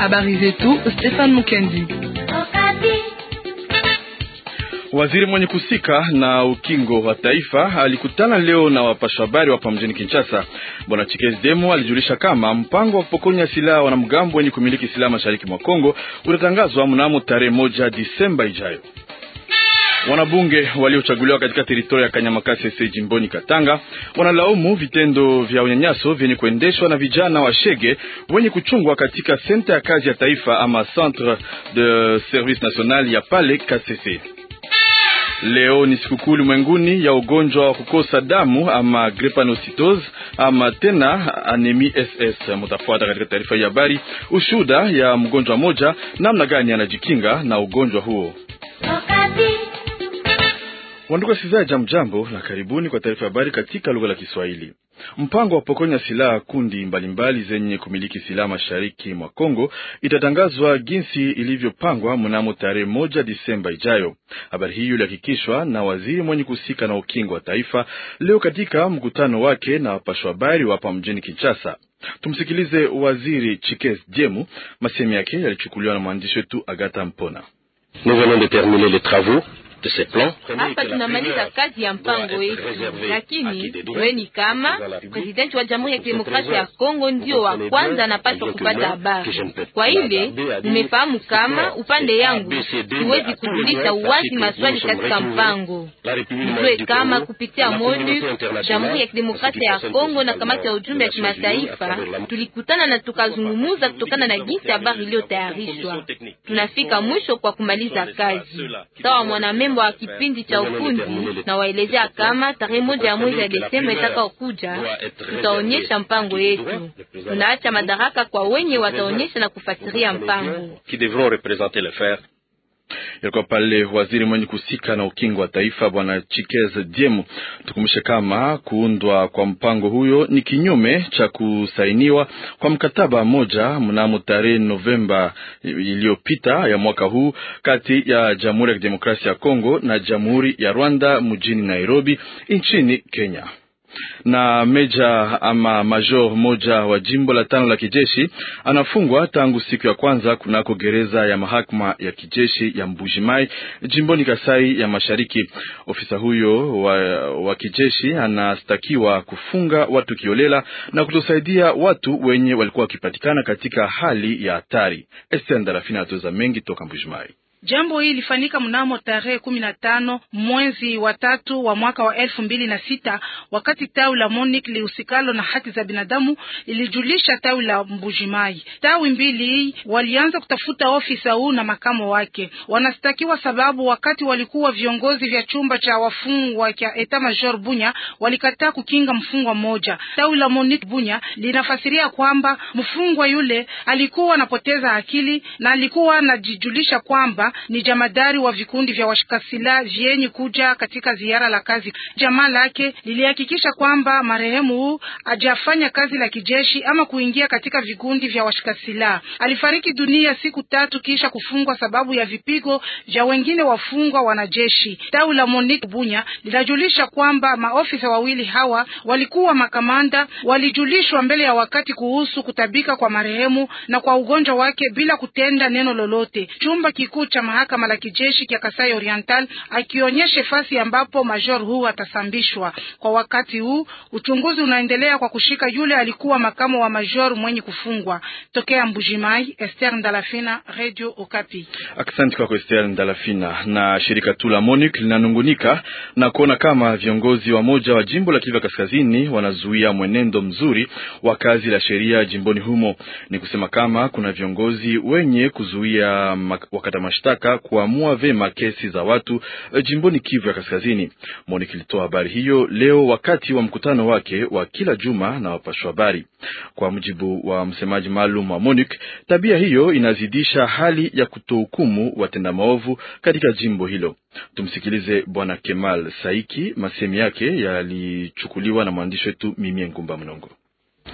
Habari zetu Stefan Mukendi. Waziri mwenye kusika na ukingo wa taifa alikutana leo na wapasha habari hapa mjini Kinshasa. Bwana Chikezi Demo alijulisha kama mpango wa kupokonya silaha wanamgambo wenye kumiliki silaha mashariki mwa Kongo utatangazwa mnamo tarehe moja Disemba ijayo. Wanabunge waliochaguliwa katika teritoria ya Kanyamakasese jimboni Katanga wanalaumu vitendo vya unyanyaso vyenye kuendeshwa na vijana wa Shege wenye kuchungwa katika senta ya kazi ya taifa ama Centre de Service National ya pale Kasese. Leo ni sikukuu ulimwenguni ya ugonjwa wa kukosa damu ama drepanocytosis ama tena anemi SS. Mutafuata katika taarifa hii ya habari ushuhuda ya mgonjwa mmoja namna gani anajikinga na ugonjwa huo. Wandugu wasikilizaji, jamjambo na karibuni kwa taarifa ya habari katika lugha la Kiswahili. Mpango wa pokonya silaha kundi mbalimbali zenye kumiliki silaha mashariki mwa Kongo itatangazwa jinsi ilivyopangwa mnamo tarehe moja Disemba ijayo. Habari hiyo ilihakikishwa na waziri mwenye kuhusika na ukingo wa taifa leo katika mkutano wake na wapashwa habari hapa mjini Kinshasa. Tumsikilize waziri Chikes Jemu, masemi yake yalichukuliwa na mwandishi wetu Agata Mpona. Nous venons de terminer les travaux hapa tunamaliza kazi ya mpango wetu, lakini weni kama presidenti wa Jamhuri ya Kidemokrasia ya Kongo ndio wa kwanza anapaswa kupata habari. Kwa ile nimefahamu kama upande yangu siwezi kujulisha uwazi maswali katika mpango. Mjue kama kupitia MONUC Jamhuri ya Kidemokrasia ya Kongo na kamati ya ujumbe ya kimataifa tulikutana na tukazungumuza kutokana na jinsi habari iliyotayarishwa. Tunafika mwisho kwa kumaliza kazi sawa mwanamembo wa kipindi cha ufundi na waelezea kama tarehe moja ya mwezi ya Desemba itakaokuja tutaonyesha mpango yetu. Tunaacha madaraka kwa wenye wataonyesha na kufasiria mpango. Yalikuwa pale waziri mwenye kuhusika na ukingo wa taifa bwana Chikeze Diemu. Tukumbushe kama kuundwa kwa mpango huyo ni kinyume cha kusainiwa kwa mkataba mmoja mnamo tarehe Novemba iliyopita ya mwaka huu kati ya Jamhuri ya Kidemokrasia ya Kongo na Jamhuri ya Rwanda mjini Nairobi nchini Kenya na meja ama major moja wa jimbo la tano la kijeshi anafungwa tangu siku ya kwanza kunako gereza ya mahakama ya kijeshi ya Mbujimai jimboni Kasai ya Mashariki. Ofisa huyo wa, wa kijeshi anastakiwa kufunga watu kiolela na kutosaidia watu wenye walikuwa wakipatikana katika hali ya hatari. Esther Ndalafina atoza mengi toka Mbujimai. Jambo hili lifanyika mnamo tarehe kumi na tano mwezi wa tatu wa mwaka wa elfu mbili na sita wakati tawi la MONUC lihusikalo na haki za binadamu ilijulisha tawi la Mbujimai. Tawi mbili walianza kutafuta ofisa huu na makamo wake, wanastakiwa sababu wakati walikuwa viongozi vya chumba cha wafungwa cha Eta Major Bunya walikataa kukinga mfungwa mmoja. Tawi la MONUC Bunya linafasiria kwamba mfungwa yule alikuwa anapoteza akili na alikuwa anajijulisha kwamba ni jamadari wa vikundi vya washikasila vyenye kuja katika ziara la kazi. Jamaa lake lilihakikisha kwamba marehemu huu hajafanya kazi la kijeshi ama kuingia katika vikundi vya washikasila. Alifariki dunia siku tatu kisha kufungwa sababu ya vipigo vya wengine wafungwa wanajeshi. Tawi la Monique Bunya linajulisha kwamba maofisa wawili hawa walikuwa makamanda, walijulishwa mbele ya wakati kuhusu kutabika kwa marehemu na kwa ugonjwa wake bila kutenda neno lolote. Chumba kikuu cha mahakama la kijeshi cha Kasai Oriental akionyesha fasi ambapo major huu atasambishwa. Kwa wakati huu uchunguzi unaendelea kwa kushika yule alikuwa makamo wa major mwenye kufungwa. Tokea Mbujimai, Esther Ndalafina, Radio Okapi. Asante kwako Esther Ndalafina. Na shirika tu la MONUC linanungunika na kuona kama viongozi wa moja wa jimbo la Kivu Kaskazini wanazuia mwenendo mzuri wa kazi la sheria jimboni humo. Ni kusema kama kuna viongozi wenye kuzuia wakata mashtaka kuamua vema kesi za watu jimboni Kivu ya Kaskazini. MONUC ilitoa habari hiyo leo wakati wa mkutano wake wa kila juma na wapashwa habari. Kwa mujibu wa msemaji maalum wa MONUC, tabia hiyo inazidisha hali ya kutohukumu watenda maovu katika jimbo hilo. Tumsikilize Bwana Kemal Saiki, masemi yake yalichukuliwa na mwandishi wetu Mimie Ngumba Mnongo.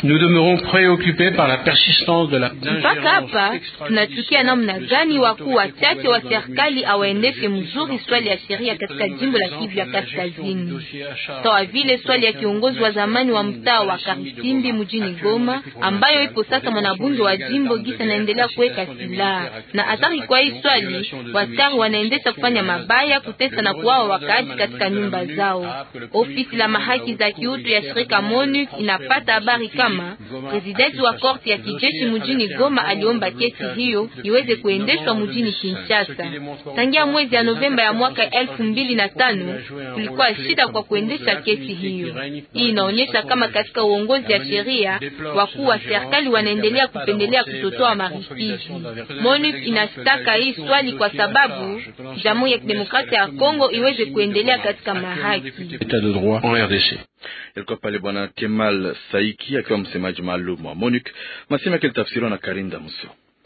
Nous demeurons préoccupés par la persistance de la mpaka hapa tunachukia namna gani wakuu wachache wa serikali awaendeshe mzuri swali ya sheria katika jimbo la Kivu ya Kaskazini, sawa vile swali ya kiongozi wa zamani wa mtaa wa Karisimbi mjini Goma, ambayo ipo sasa mwanabunge wa jimbo gisa naendelea kuweka silaha na athari. Kwa hii swali waskari wanaendesha kufanya mabaya, kutesa na kuwawa wakaaji katika nyumba zao. Ofisi la mahaki za kiutu ya shirika MONUC inapata habari kama presidenti wa korti ya kijeshi mjini Goma aliomba kesi hiyo iweze kuendeshwa mjini Kinshasa. Tangia mwezi ya Novemba ya mwaka elfu mbili na tano kulikuwa shida kwa kuendesha kesi hiyo. Hii inaonyesha kama katika uongozi ya sheria wakuu wa serikali wanaendelea kupendelea kutotoa maripizi. MONUC inashtaka hii swali kwa sababu Jamhuri ya Kidemokrasia ya Kongo iweze kuendelea katika mahaki. Ilikuwa pale Bwana Kemal Saiki akiwa msemaji maalum wa MONUC, masema yake litafsiriwa na Karinda Muso.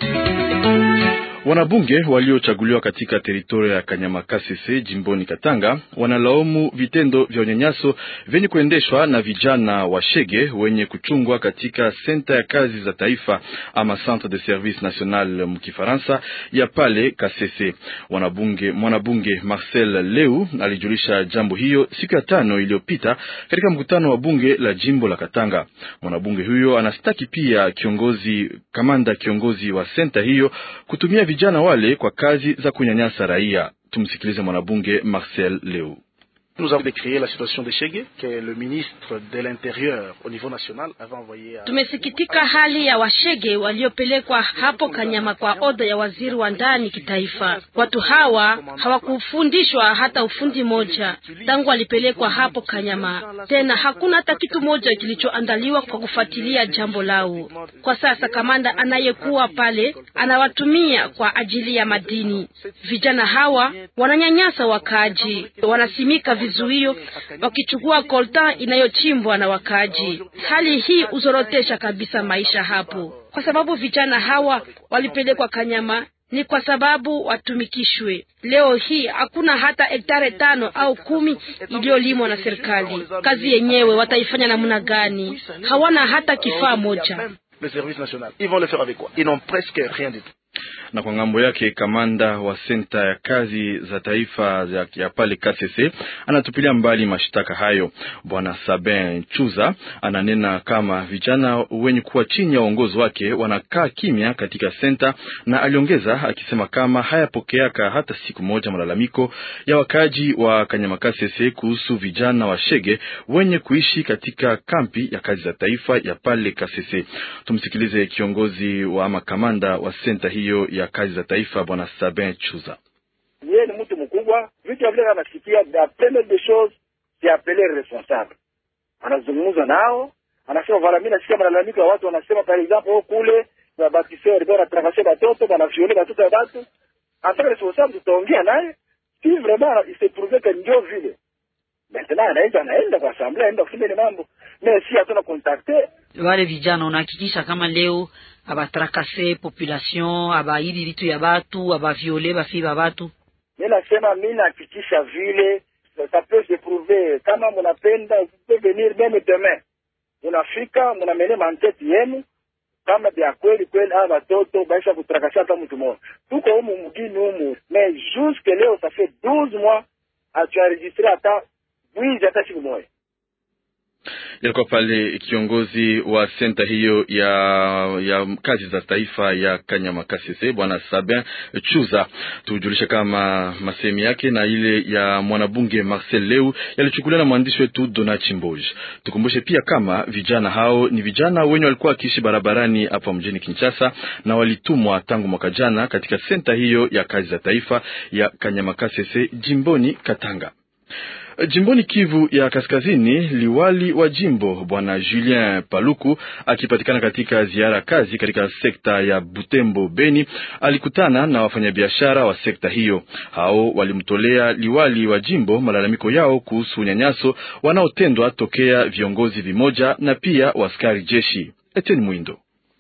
Wanabunge waliochaguliwa katika teritoria ya Kanyamakasese jimboni Katanga wanalaumu vitendo vya unyanyaso vyenye kuendeshwa na vijana wa Shege wenye kuchungwa katika senta ya kazi za taifa ama Centre de Service National mkifaransa ya pale Kasese. Wanabunge, mwanabunge Marcel Leu alijulisha jambo hiyo siku ya tano iliyopita katika mkutano wa bunge la jimbo la Katanga. Mwanabunge huyo anastaki pia kiongozi kamanda kiongozi wa senta hiyo kutumia vijana wale kwa kazi za kunyanyasa raia. Tumsikilize mwanabunge Marcel Leu. Nous avons décrié la situation de Chege que le ministre de l'Intérieur au niveau national avait envoyé à... Tumesikitika hali ya washege waliopelekwa hapo Kanyama kwa oda ya waziri wa ndani kitaifa. Watu hawa hawakufundishwa hata ufundi moja tangu walipelekwa hapo Kanyama. Tena hakuna hata kitu moja kilichoandaliwa kwa kufuatilia jambo lao. Kwa sasa kamanda anayekuwa pale anawatumia kwa ajili ya madini. Vijana hawa wananyanyasa wakaaji, wanasimika vizuio wakichukua kolta inayochimbwa na wakaaji. Hali hii huzorotesha kabisa maisha hapo, kwa sababu vijana hawa walipelekwa Kanyama ni kwa sababu watumikishwe. Leo hii hakuna hata hektare tano au kumi iliyolimwa na serikali. Kazi yenyewe wataifanya namna gani? Hawana hata kifaa moja. Le service national, ils vont le faire avec quoi? Ils n'ont presque rien du tout. na kwa ngambo yake kamanda wa senta ya kazi za taifa ya, ya pale KCC anatupilia mbali mashtaka hayo. Bwana Sabin Chuza ananena kama vijana wenye kuwa chini ya uongozi wake wanakaa kimya katika senta, na aliongeza akisema kama hayapokeaka hata siku moja malalamiko ya wakaji wa Kanyama KCC kuhusu vijana wa Shege wenye kuishi katika kampi ya kazi za taifa ya pale KCC. Tumsikilize kiongozi wa ama kamanda wa senta hiyo ya kazi za taifa bwana Sabin Chuza. Yeye ni mtu mkubwa, vitu vile anasikia, la première des choses c'est appeler responsable, anazungumza nao, anasema vala, mimi nasikia malalamiko ya watu wanasema, par exemple oh, kule na batiseur walikuwa wanatrakase batoto banaviole batoto ya batu, antaka responsable, tutaongea naye si vraiment il se prouve que ndio vile maintenant anaenda anaenda kwa assemblée, anaenda kusema ile mambo, mais si hatuna contacter wale vijana, unahakikisha kama leo abatrakase population abaidi vitu ya batu abaviole bafi ba batu. Mi nasema mi nahakikisha vile ça peut se prouver, kama munapenda peut venir meme demain, munafika munamene mantete yenu kama vya kweli kweli, aa batoto baisha kutrakasha hata mtu mmoja. Tuko humu mgini humu, mais jusque leo ça fait 12 mois atuenregistre hata bwizi hata siku moja ilikuwa pale kiongozi wa senta hiyo ya ya kazi za taifa ya Kanyama Kasese bwana Sabin Chuza. Tujulishe kama masemi yake na ile ya mwanabunge Marcel Leu yalichukuliwa na mwandishi wetu Dona Chimboj. Tukumbushe pia kama vijana hao ni vijana wenye walikuwa wakiishi barabarani hapa mjini Kinshasa na walitumwa tangu mwaka jana katika senta hiyo ya kazi za taifa ya Kanyama Kasese jimboni Katanga. Jimboni Kivu ya Kaskazini, liwali wa jimbo bwana Julien Paluku akipatikana katika ziara kazi katika sekta ya Butembo Beni, alikutana na wafanyabiashara wa sekta hiyo. Hao walimtolea liwali wa jimbo malalamiko yao kuhusu unyanyaso wanaotendwa tokea viongozi vimoja na pia waskari jeshi. Etienne Mwindo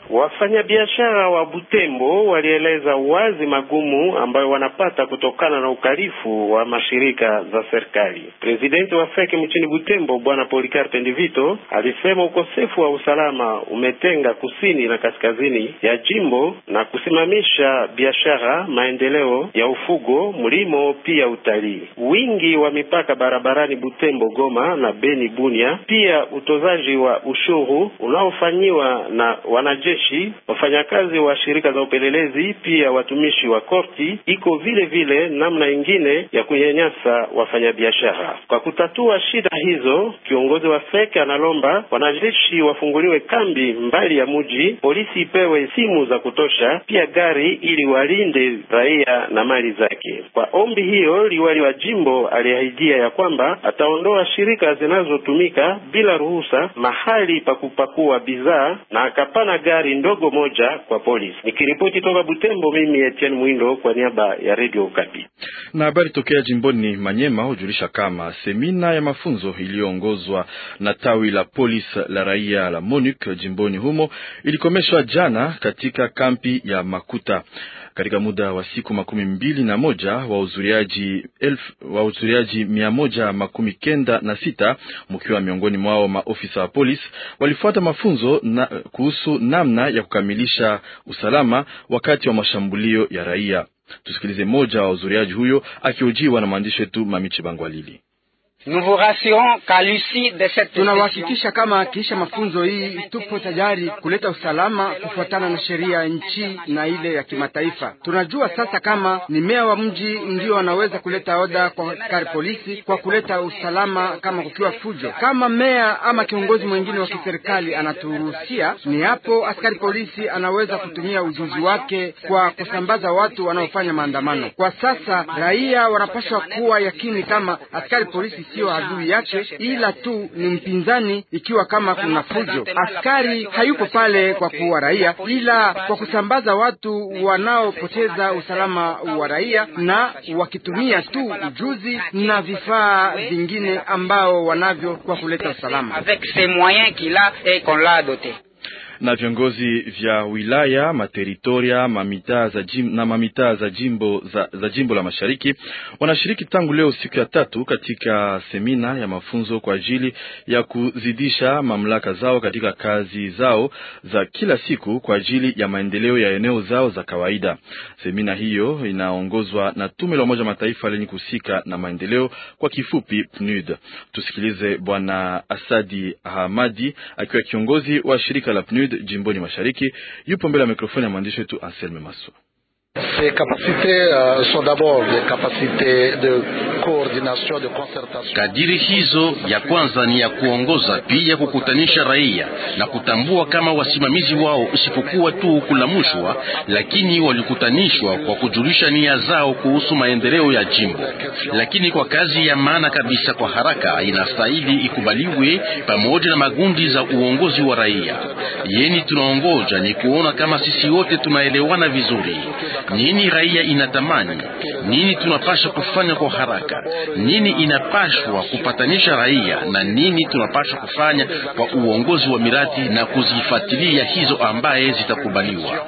Wafanyabiashara wa Butembo walieleza wazi magumu ambayo wanapata kutokana na ukalifu wa mashirika za serikali. Presidenti wa FEC mchini Butembo Bwana Polikarpe Ndivito alisema ukosefu wa usalama umetenga kusini na kaskazini ya jimbo na kusimamisha biashara, maendeleo ya ufugo, mlimo, pia utalii. Wingi wa mipaka barabarani Butembo, Goma na Beni, Bunia, pia utozaji wa ushuru unaofanyiwa na wanajeshi, wafanyakazi wa shirika za upelelezi, pia watumishi wa korti, iko vile vile namna ingine ya kunyanyasa wafanyabiashara. Kwa kutatua shida hizo, kiongozi wa FEC analomba wanajeshi wafunguliwe kambi mbali ya mji, polisi ipewe simu za kutosha, pia gari ili walinde raia na mali zake. Kwa ombi hiyo, liwali wa jimbo aliahidia ya kwamba ataondoa shirika zinazotumika bila ruhusa mahali pa kupakua bidhaa na akapana gari ndogo moja kwa polisi. Nikiripoti toka Butembo, mimi Etienne Mwindo kwa niaba ya Radio Okapi. Na habari tokea jimboni Manyema hujulisha kama semina ya mafunzo iliyoongozwa na tawi la polisi la raia la MONUC jimboni humo ilikomeshwa jana katika kampi ya Makuta. Katika muda wa siku makumi mbili na moja wahudhuriaji wahudhuriaji mia moja makumi kenda na sita mkiwa miongoni mwao maofisa wa polisi walifuata mafunzo na, kuhusu namna ya kukamilisha usalama wakati wa mashambulio ya raia. Tusikilize mmoja wa wahudhuriaji huyo akihojiwa na mwandishi wetu Mamichi Bangwalili. Tunawahakikisha kama kisha mafunzo hii tupo tayari kuleta usalama kufuatana na sheria ya nchi na ile ya kimataifa. Tunajua sasa kama ni meya wa mji ndio anaweza kuleta oda kwa askari polisi kwa kuleta usalama kama kukiwa fujo. Kama meya ama kiongozi mwingine wa kiserikali anaturuhusia, ni hapo askari polisi anaweza kutumia ujuzi wake kwa kusambaza watu wanaofanya maandamano. Kwa sasa raia wanapaswa kuwa yakini kama askari polisi sio adui yake, ila tu ni mpinzani. Ikiwa kama kuna fujo, askari hayupo pale kwa kuua raia, ila kwa kusambaza watu wanaopoteza usalama wa raia, na wakitumia tu ujuzi na vifaa vingine ambao wanavyo kwa kuleta usalama na viongozi vya wilaya materitoria mamitaa za jim, na mamitaa za jimbo, za, za jimbo la mashariki wanashiriki tangu leo siku ya tatu katika semina ya mafunzo kwa ajili ya kuzidisha mamlaka zao katika kazi zao za kila siku kwa ajili ya maendeleo ya eneo zao za kawaida. Semina hiyo inaongozwa na tume la Umoja Mataifa lenye kuhusika na maendeleo, kwa kifupi PNUD. Tusikilize Bwana Asadi Ahmadi akiwa kiongozi wa shirika la PNUD jimboni mashariki yupo mbele ya mikrofoni ya mwandishi wetu Anselme Maso. Kadiri hizo ya kwanza ni ya kuongoza pia kukutanisha raia na kutambua kama wasimamizi wao isipokuwa tu kulamushwa, lakini walikutanishwa kwa kujulisha nia zao kuhusu maendeleo ya jimbo. Lakini kwa kazi ya maana kabisa kwa haraka inastahili ikubaliwe pamoja na magundi za uongozi wa raia. Yeni tunaongoja ni kuona kama sisi wote tunaelewana vizuri nini raia inatamani, nini tunapasha kufanya kwa haraka, nini inapashwa kupatanisha raia na nini tunapasha kufanya kwa uongozi wa miradi na kuzifuatilia hizo ambaye zitakubaliwa.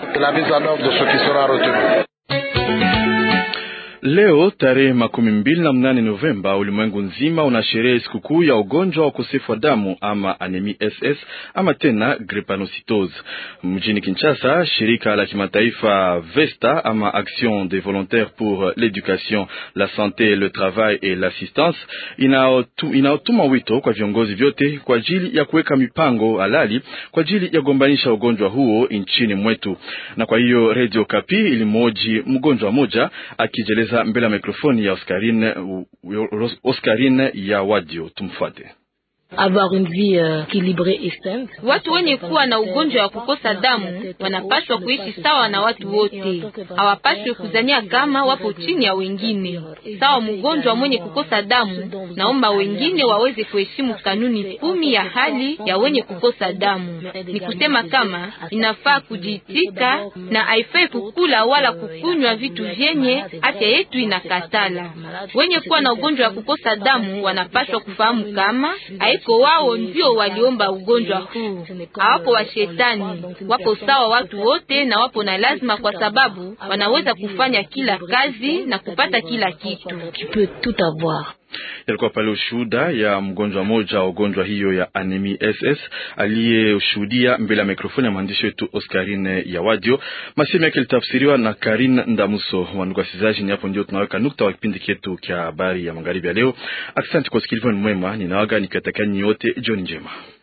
Leo tarehe makumi mbili na mnane Novemba, ulimwengu nzima unasherehe sikukuu ya ugonjwa wa ukosefu wa damu ama anemi SS ama tena drepanocytose. Mjini Kinshasa, shirika la kimataifa VESTA ama Action des volontaires pour l'éducation, la santé, le travail et l'assistance inaotuma wito kwa viongozi vyote kwa ajili ya kuweka mipango halali kwa ajili ya kugombanisha ugonjwa huo nchini mwetu. Na kwa hiyo Radio Kapi ilimhoji mgonjwa mmoja akijeleza mbele ya mikrofoni ya Oscarine, Oscarine ya Wadio. Tumfuate. avoir une vie uh, équilibrée et saine. Watu wenye kuwa na ugonjwa wa kukosa damu wanapaswa kuishi sawa na watu wote, hawapaswi kuzania kama wapo chini ya wengine. Sawa mgonjwa mwenye kukosa damu, naomba wengine waweze kuheshimu kanuni kumi ya hali ya wenye kukosa damu. Ni kusema kama inafaa kujitika na haifai kukula wala kukunywa vitu vyenye afya yetu inakatala. Wenye kuwa na ugonjwa wa kukosa damu wanapaswa kufahamu kama iko wao ndio waliomba ugonjwa huu. Hawapo wa shetani, wapo sawa watu wote, na wapo na lazima, kwa sababu wanaweza kufanya kila kazi na kupata kila kitu. Yalikuwa pale ushuhuda ya mgonjwa mmoja wa ugonjwa hiyo ya anemi SS aliyeshuhudia mbele ya mikrofoni ya mwandishi wetu Oscarine ya Wadio. Masemi yake litafsiriwa na Karin Ndamuso. Wandugu wasikilizaji, ni hapo ndio tunaweka nukta wa kipindi chetu cha habari ya magharibi ya leo. Asante kwa usikilivu mwema, ninawaga nikiwatakia nyote jioni njema.